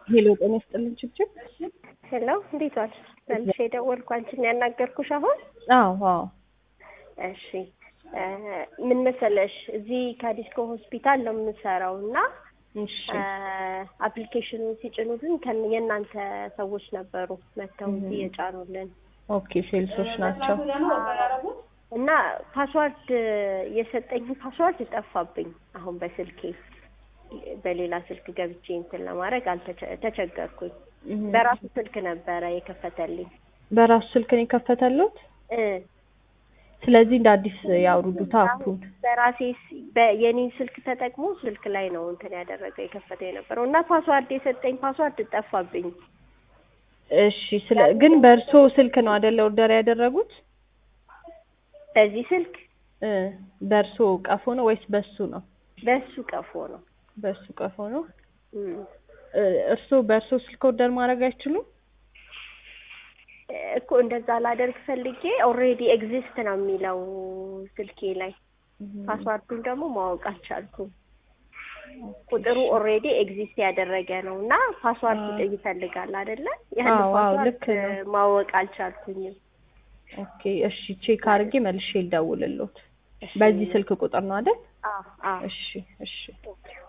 ሄሎ ጤና ይስጥልን ችብችብ። ሄሎ እንዴት ዋልሽ? መልሼ የደወልኩ አንቺን ያናገርኩሽ አሁን። አዎ አዎ እሺ እ ምን መሰለሽ እዚህ ከዲስኮ ሆስፒታል ነው የምሰራው እና እሺ አፕሊኬሽኑን ሲጭኑልን ከን- የእናንተ ሰዎች ነበሩ መጥተው እዚህ የጫኑልን ኦኬ ሴልሶች ናቸው። እና ፓስዋርድ የሰጠኝ ፓስዋርድ ጠፋብኝ። አሁን በስልኬ በሌላ ስልክ ገብቼ እንትን ለማድረግ አልተቸ- ተቸገርኩኝ። እህ በራሱ ስልክ ነበረ የከፈተልኝ በራሱ ስልክ ነው የከፈተሉት። እ ስለዚህ እንደ አዲስ ያውርዱት አፑን። በራሴ ስ- በ- የኔን ስልክ ተጠቅሞ ስልክ ላይ ነው እንትን ያደረገው የከፈተው የነበረው እና ፓስዋርድ የሰጠኝ ፓስዋርድ ጠፋብኝ። እሺ ስለ ግን በእርሶ ስልክ ነው አይደለ ኦርደር ያደረጉት? በዚህ ስልክ እ በእርሶ ቀፎ ነው ወይስ በሱ ነው? በሱ ቀፎ ነው። በሱ ቀፎ ነው። እም። እ እርሶ በእርሶ ስልክ ኦርደር ማድረግ አይችሉም? እኮ እንደዛ ላደርግ ፈልጌ ኦልሬዲ ኤግዚስት ነው የሚለው ስልኬ ላይ ፓስዋርዱን ደግሞ ማወቅ አልቻልኩም። ቁጥሩ ኦልሬዲ ኤግዚስት ያደረገ ነው እና ፓስዋርድ ይፈልጋል አይደለ? ያን አዎ፣ አዎ፣ ፓስዋርድ ልክ ነው። ማወቅ አልቻልኩኝም። ኦኬ እሺ ቼክ አድርጌ መልሼ ልደውልልዎት። በዚህ ስልክ ቁጥር ነው አይደል? አዎ አዎ እሺ እሺ ኦኬ